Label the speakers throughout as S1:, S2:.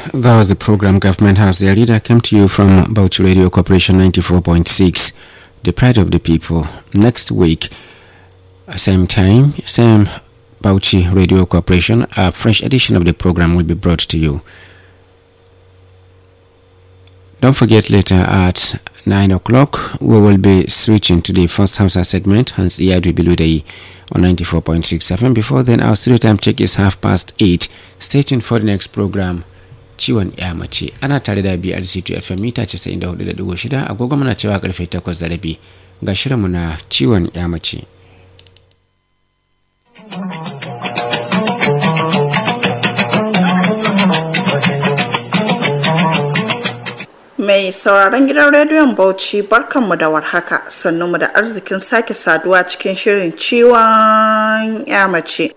S1: that was the program Government House. The leader came to you from Bauchi Radio Corporation 94.6, the pride of the people. Next week, same time, same Bauchi Radio Corporation, a fresh edition of the program will be brought to you. Don't forget later at 9 o'clock, we will be switching to the first Hausa segment, hence Iyadu Biludai on 94.6 FM. Before then, our studio time check is half past 8. Stay tuned for the next program. Ciwon ya mace ana tare da BRC2 FM mita 94.6 agogo muna cewa karfe 8 da rabi ga shirinmu na ciwon ya mace.
S2: Mai sauraron gidan rediyon Bauchi barkanmu da warhaka mu da arzikin sake saduwa cikin shirin ciwon ya mace.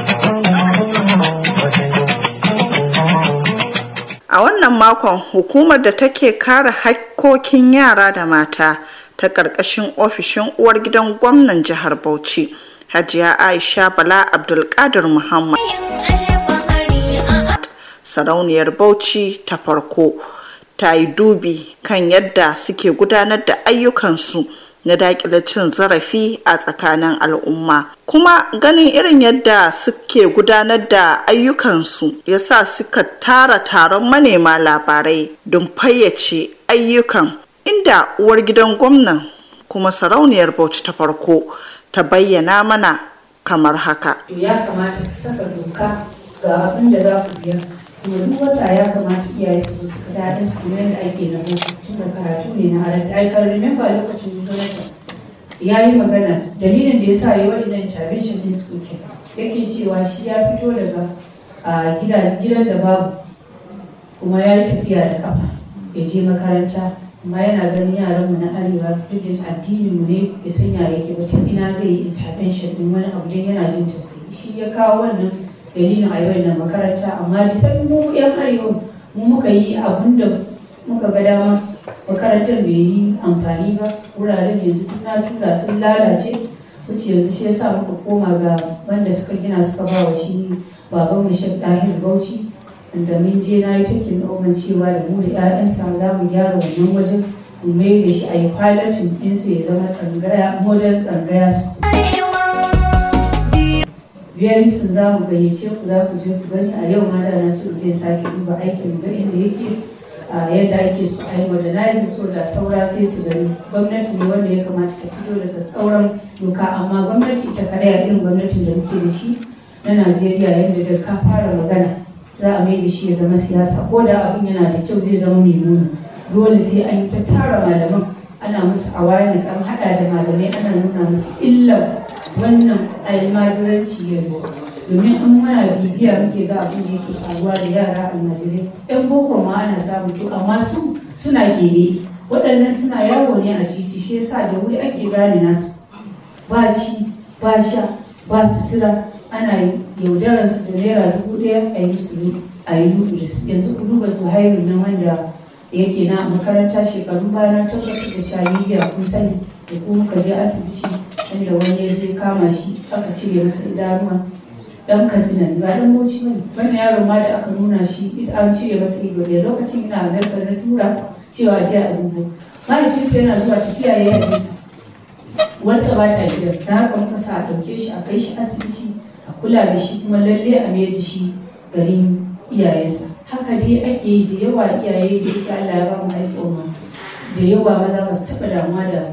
S2: A wannan makon hukumar da take kare hakkokin yara da mata ta ƙarƙashin ofishin uwar gidan gwamnan jihar Bauchi, Hajiya Aisha Bala Abdulkadir Muhammad. Sarauniyar Bauchi ta farko. ta yi dubi kan yadda suke gudanar da ayyukansu na daƙile cin zarafi a tsakanin al'umma kuma ganin irin yadda suke gudanar da ayyukansu ya sa suka tara taron manema labarai don fayyace ayyukan inda uwar gidan gwamnan kuma sarauniyar bauchi ta farko ta bayyana mana kamar haka
S3: ya kamata ka saka doka ga abin da za ku biya kuma duk wata ya kamata iyaye su su kada da su kamar yadda ake na boko tun da karatu ne na halatta ai kan remember lokacin jonathan ya yi magana dalilin da ya sa yi waɗannan intervention din su ke yake cewa shi ya fito daga gidan da babu kuma ya yi tafiya da kafa ya je makaranta amma yana ganin yaranmu na arewa duk da addinin mu ne bai san ya yake ba tun ina zai yi intervention din wani abu dan yana jin tausayi shi ya kawo wannan dalilin a yau na makaranta amma da sai mu yan arewa mu muka yi abin da muka ga dama makarantar bai yi amfani ba wuraren yanzu na tura sun lalace wuce yanzu shi yasa muka koma ga wanda suka gina suka ba wa shi baban mu shek dahil bauchi da mun je na yi takin noman cewa da mu da 'ya'yansa za mu gyara wannan wajen mu mai da shi a yi pilotin ɗinsa ya zama tsangaya model tsangaya su biyar sun za mu gayyace ku za ku je ku gani a yau ma da na so zai sake duba aikin ga inda yake a yadda ake so a yi modernizing so da saura sai su gani gwamnati ne wanda ya kamata ta fito da tsauran doka amma gwamnati ita kadai a irin gwamnatin da muke da shi na najeriya yadda da ka fara magana za a mai da shi ya zama siyasa ko da abin yana da kyau zai zama mai nuna dole sai an yi ta tara malaman ana musu awareness an hada da malamai ana nuna musu illar wannan almajiranci yanzu domin an mana bibiya muke ga abin da yake faruwa da yara almajirai yan boko ma ana samu to amma su suna gere waɗannan suna yawo ne a titi shi yasa da wuri ake gane nasu ba ci ba sha ba sutura ana yaudarar su da naira dubu ɗaya a yi su a yi dubu da su yanzu ku duba su haihu na wanda yake na makaranta shekaru baya na tabbatar da cewa media kun sani da kuma ka je asibiti inda wani ya je kama shi aka cire masa idanuwa dan katsina ne ba dan bauchi bane wannan yaron ma da aka nuna shi ita an cire masa ido da lokacin ina amerika na tura cewa je a dubo mahaifinsa yana zuwa tafiya ya yi nisa uwarsa ba ta gidan da haka muka sa a ɗauke shi a kai shi asibiti a kula da shi kuma lalle a mai da shi garin iyayensa haka dai ake yi da yawa iyaye da ita Allah ya ba mu al'umma da yawa maza ba su taɓa damuwa da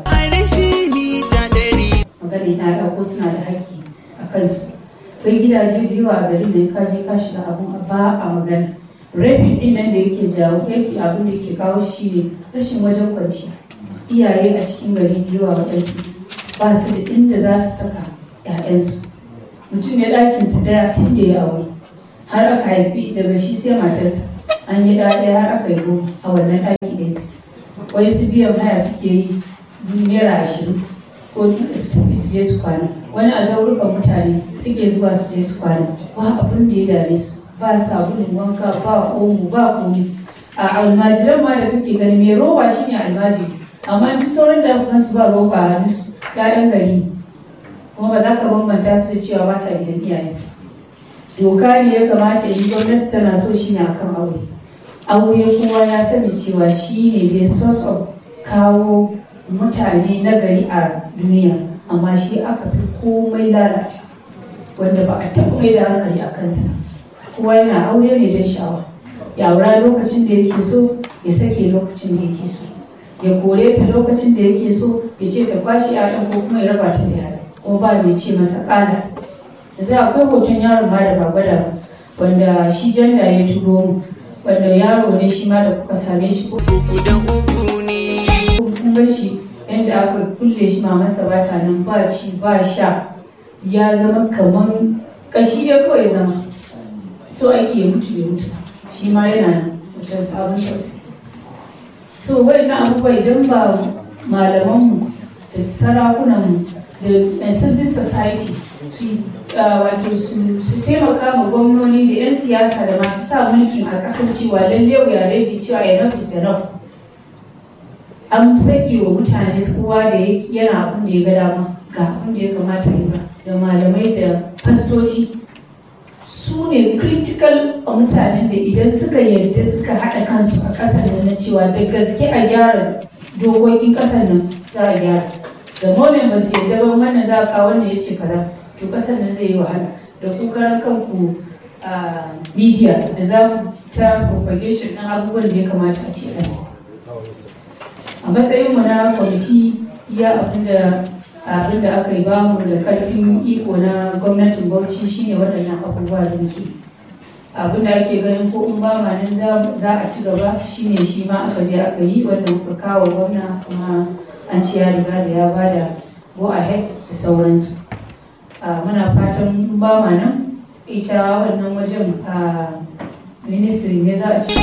S3: maganin ya'ya ko suna da haƙƙi a kansu akwai gidaje da yawa a garin da ka je ka shiga abun ba a magana rapin din nan da yake jawo yake abin da yake kawo shi ne rashin wajen kwanciya iyaye a cikin gari da yawa waɗansu ba su da inda za su saka 'ya'yansu mutum ya ɗakinsa daya tun da ya aure har aka haifi daga shi sai matarsa an yi ɗaya har aka yi goma a wannan ɗaki ɗaya su wai su biyan haya suke yi naira ashirin ko su tafi su je su kwana wani a zaurukan mutane suke zuwa su je su kwana ba abin da ya dame su ba sabulun wanka ba omo ba komi a almajiran ma da kake gani mai roba shine almajiri amma duk sauran da su ba roba a hannun su ƴaƴan gari kuma ba za ka bambanta su da cewa ba sa gidan iyayensu doka ne ya kamata yi gwamnati tana so shi ne akan aure aure kowa ya sani cewa shi ne dai source of kawo mutane na gari a duniya amma shi aka fi komai lalata wanda ba a taɓa mai da hankali a kansa kowa yana aure ne don sha'awa ya aura lokacin da yake so ya sake lokacin da yake so ya kore ta lokacin da yake so ya ce ta kwashe yaɗan ko kuma ya raba ta da yaɗa ko ba mai ce masa ƙana yanzu akwai hoton yaron ma da ba gwada ba wanda shi janda ya turo mu wanda yaro ne shi ma da kuka same shi ko kun bar shi yadda aka kulle shi ma masa ba ta nan ba ci ba sha ya zama kamar kashi ya kawai zama so ake ya mutu ya mutu shi ma yana nan mutum sabon tausayi so waɗannan abubuwa idan ba malamanmu da sarakunanmu da civil society su wato su taimaka ma gwamnoni da 'yan siyasa da masu sa mulkin a ƙasar cewa lalle wuya ready cewa enough is enough an sake wa mutane kowa da yana abin da ya ga dama ga abin da ya kamata yi ba da malamai da fastoci su ne critical a mutanen da idan suka yarda suka haɗa kansu a ƙasar nan na cewa da gaske a gyara dokokin ƙasar nan za a gyara da moment ba su yarda ba wannan za a kawo wanda ya ce kaza to ƙasar nan zai yi wahala da ku karan kanku a media da za ku ta propagation ɗin abubuwan da ya kamata a ce a a matsayinmu na kwamiti iya abinda abin da aka yi ba mu da karfin iko na gwamnatin bauchi shine waɗannan abubuwa da muke abin da ake ganin ko in ba ma nan za a ci gaba shine shi ma aka je aka yi wanda muka kawo gwamna kuma an ci ya riga da ya ba da go ahead da sauransu muna fatan in ba ma nan ita wannan wajen a ministry ne za a ci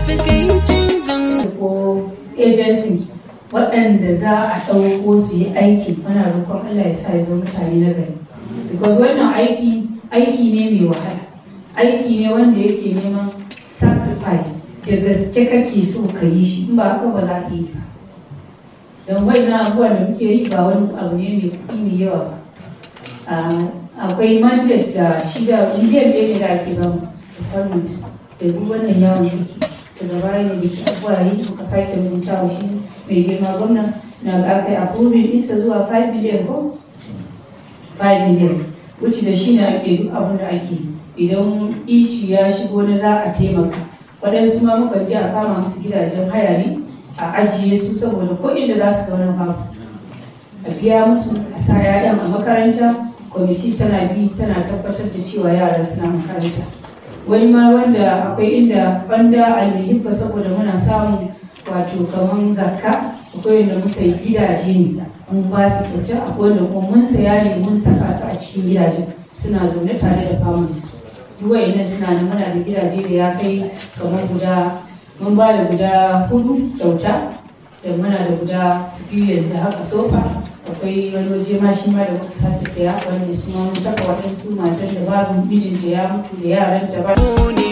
S3: ko agency waɗanda za a ɗauko su yi aiki mana roƙon Allah ya sa ya zo mutane na gari because wannan aiki aiki ne mai wahala aiki ne wanda yake neman sacrifice da gaske kake so ka yi shi in ba haka ba za ka yi ba don wannan abubuwan da muke yi ba wani abu ne mai kuɗi mai yawa ba akwai mandate da shi da miliyan ɗaya ne da ake bamu department da duk wannan yawon ciki daga baya ne da ke abuwa yi muka sake rubuta wa shi mai girma gwamna na ga aka yi approving isa zuwa 5 million ko 5 million wuce da shi ne ake duk abin da ake idan ishi ya shigo na za a taimaka waɗansu ma muka je a kama musu gidajen haya ne a ajiye su saboda kuɗin da za su zauna babu a biya musu a sa yayan a makaranta kwamiti tana bi tana tabbatar da cewa yara suna makaranta wani ma wanda akwai inda banda almihibba saboda muna samun wato kamar zakka akwai wanda muka yi gidaje ne mun ba su kyauta akwai wanda kuma mun saya ne mun saka su a cikin gidajen suna zaune tare da families duk wa'annan suna nan muna da gidaje da ya kai kamar guda mun ba da guda hudu kyauta da muna da guda biyu yanzu haka sofa akwai wani waje ma shi ma da muka sake saya wanda su ma mun saka waɗansu matan da babu mijinta ya mutu da yaran da ba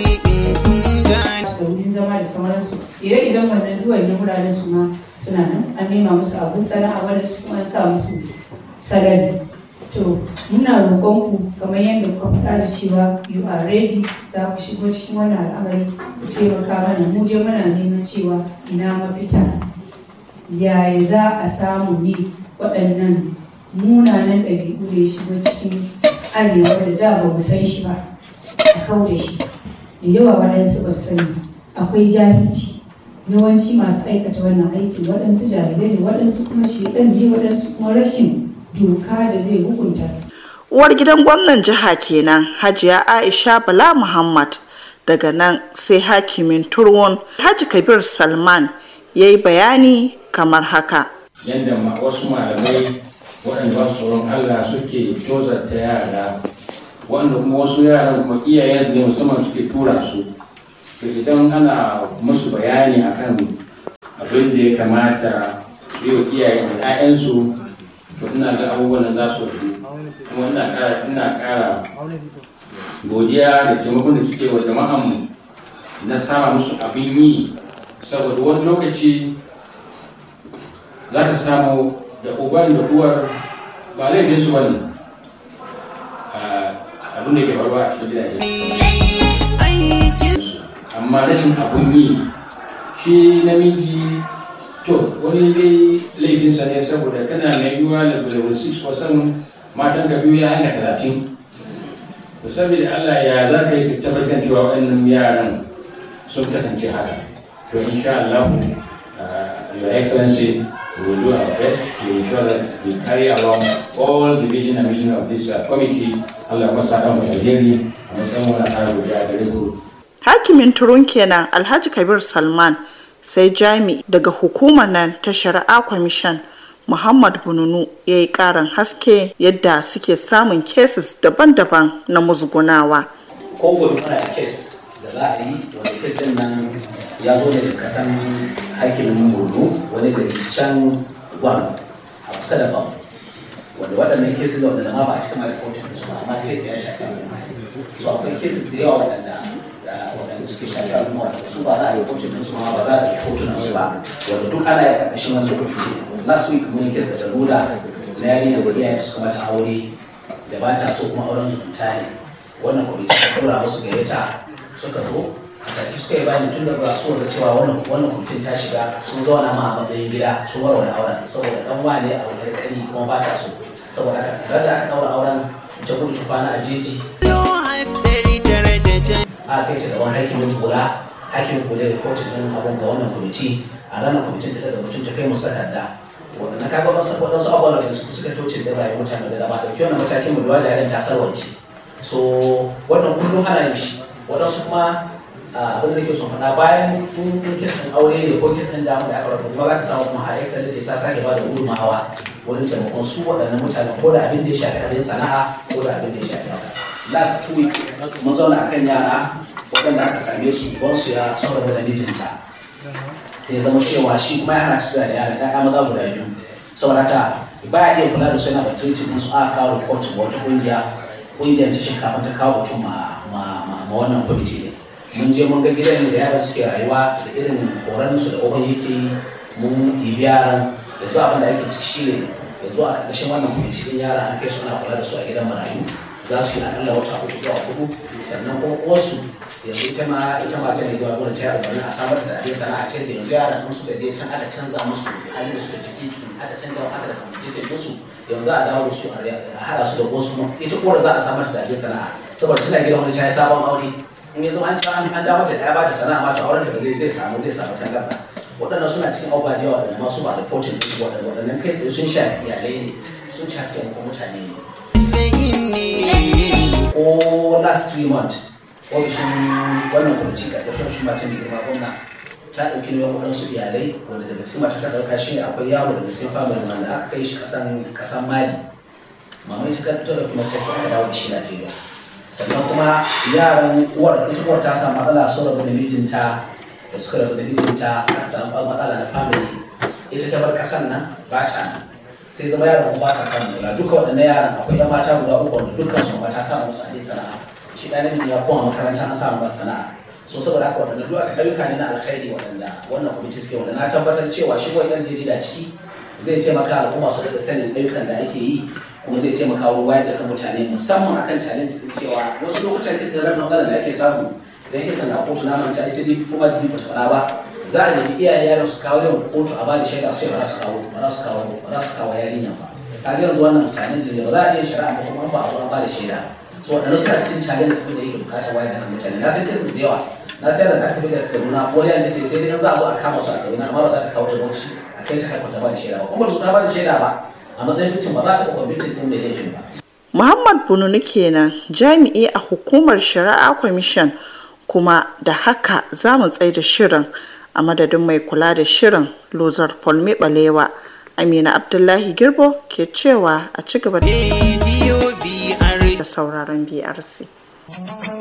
S3: da wurin zama da sauransu ire-iren wannan duwan da wuraren su ma suna nan an nema musu abin sana'a wanda su kuma sa musu salari to muna roƙon ku kamar yadda kuka faɗa da cewa you are ready za ku shigo cikin wannan al'amari ku taimaka mana mu dai muna neman cewa ina mafita yaya za a samu ne waɗannan munanan ɗabi'u da ya shigo cikin arewa da da ba mu san shi ba a kau da shi da yawa waɗansu ba sani akwai jahilci yawanci masu aikata wannan aiki waɗansu jahilai ne waɗansu kuma shedan ne waɗansu kuma rashin doka da zai hukunta su.
S2: uwar gidan gwamnan jiha kenan hajiya aisha bala muhammad daga nan sai hakimin turwon haji kabir salman ya yi bayani kamar haka
S4: yadda wasu malamai waɗanda ba su tsoron allah suke tozarta yara wanda kuma wasu yaran kuma iyayen ne musamman suke tura su to idan ana musu bayani akan abin da ya kamata yi wa iyayen da 'ya'yansu to ina ga abubuwan da za su kuma ina kara ina kara godiya da taimakon da kike wa jama'an mu na sama musu abin yi saboda wani lokaci za ka samu da uban da uwar ba laifin su bane abin da ke faruwa a cikin gidaje amma amma rashin abun yi shi namiji to wani dai laifinsa ne saboda kana mai yiwuwa level 6 ko 7 matan ka biyu ya hanga talatin to saboda Allah ya za ka yi tabbatar cewa waɗannan yaran sun kasance haka to insha Allah your excellency we will do our best to ensure that we carry along all the vision and mission of this uh, committee Allah kuma sa mu alheri a matsayin wani ƙara godiya gare ku
S2: hakimin turun kenan alhaji kabir salman sai jami daga hukumar nan ta shari'a kwamishan muhammad bununu ya yi karin haske yadda suke samun cases daban-daban na musgunawa
S5: ko gobe muna da kes da za a yi wanda kes din nan ya zo daga kasan hakimin borno wani gari can gwan a kusa da bam wanda waɗannan kesis da waɗanda ma ba a cikin alifocin su ba amma kes ya shafi al'umma so akwai kesis da yawa waɗanda waɗanda suke shafi al'umma waɗanda su ba za a yi kotun su ma ba za a yi kotunan su ba wanda duk ana yi ƙarƙashin wani lokaci last week mun yi kes da daruda na yarinya da iyayen su mata aure da ba ta so kuma auren zumunta ne wannan kwamiti ta tura musu gayyata suka zo a tafi suka yi bayani tun da ba su da cewa wannan wannan kwamitin ta shiga sun zauna ma a matsayin gida sun warware auren saboda dan wane a wani kari kuma ba ta so saboda haka tare da aka daura auren ta gudu ta kwana a jeji a kai ta gaban hakimin kula hakimin kula da kotun din abun ga wannan kwamiti a ranar kwamitin ta daga mutum ta kai musu takarda wanda na kaga wasu wadansu abubuwan da su suka toce da rayuwar mutane da dama dauki wannan matakin mu da yaren ta sarwance so wannan kullum ana yin shi wadansu kuma abin da ke son faɗa bayan kun kisan aure ne ko kisan damu da aka rabu kuma za ka samu kuma har excellence ta sake ba da gudunmawa wurin taimakon su waɗannan mutane ko da abin da ya shafi abin sana'a ko da abin da ya shafi haka last two week mun zauna akan yara waɗanda aka same su don su ya saboda da mijinta sai ya zama cewa shi kuma ya hana tafiya da yara ɗaya maza guda biyu saboda haka ba ya iya kula da su yana batun su aka kawo report ma wata ƙungiya ƙungiyar ta shinkafa ta kawo mutum ma wannan kwamiti ne mun je mun ga gidan da yaran suke rayuwa da irin horon su da oban yake yi mun ɗibi yaran da zuwa abin da ake ciki shi ne da zuwa a ƙarƙashin wannan kwamiti ɗin yara an kai suna kula da su a gidan marayu za su yi akalla wata uku zuwa hudu sannan kuma uwarsu yanzu ita ma ita ma ta ne zuwa gurin ta yaro bari a samar da abin sana'a ce da yanzu yaran in suka je can aka canza musu halin da suka ciki su aka canza aka da kwamiti musu yanzu a dawo da su a haɗa su da wasu ita uwar za a samar da abin sana'a saboda tana gidan wani ta yi sabon aure in ya zama an ci an dawo da ta ba ta sana'a ma ta auren da zai zai samu zai samu tangarda waɗannan suna cikin abubuwa da yawa da masu ba da reporting ɗin waɗanda waɗannan kai tsaye sun shafi iyalai ne sun shafi taimakon mutane ne ko last three months ofishin wannan kwamiti ga tafiyar shi matan da girma gwamna ta ɗauki nauyin waɗansu iyalai wanda daga cikin mata ta ɗauka shi ne akwai yaro daga cikin family wanda aka kai shi kasan kasan mali mamai ta ta ɗauki mata ta aka dawo da shi Najeriya sannan kuma yaran uwar ita uwar ta samu matsala sun rabu da mijinta da suka rabu da mijinta aka samu matsala na family ita ta bar kasan nan ba ta nan sai zama yaran ba sa samun kula duka waɗannan yaran akwai yan mata guda uku wanda dukkan su mata samu musu a sana'a shi ɗan namiji ya koma makaranta an samu masa sana'a so saboda haka waɗanda duk ayyuka ne na alkhairi waɗanda wannan kwamiti suke wanda na tabbatar cewa shi wani ɗan jarida ciki zai taimaka al'umma su daga sanin ayyukan da ake yi kuma zai taimaka wurin wayar da kan mutane musamman akan challenge din cewa wasu lokutan kisan rabin matsalar da ake samu idan kisan na kotu na manta ita dai kuma da ba ta faɗa ba za a nemi iyaye yaran su kawo yawan kotu a bada shaida su ce ba za su kawo ba za su kawo ba za su kawo yarinya ba kaga yanzu wannan challenge ne ba za a iya shari'a ba kuma ba a zo an bada shaida so waɗanda suna cikin challenge din da yake bukatar wayar da kan mutane na san cases da yawa na sayar da aka tafi da kaduna ko ta ce sai dai za a zo a kama su a kaduna amma ba za ta kawo ta bauchi a kai ta haifa ta bada shaida ba kuma ba ta bada shaida ba a matsayin mutum ba za ta taɓa mutum ɗin da laifin ba.
S2: Muhammad Bununu kenan jami'i a hukumar shari'a kwamishan kuma da haka za mu tsaye da shirin a madadin mai kula da shirin lozar polme balewa amina abdullahi girbo ke cewa a ci gaba da sauraron brc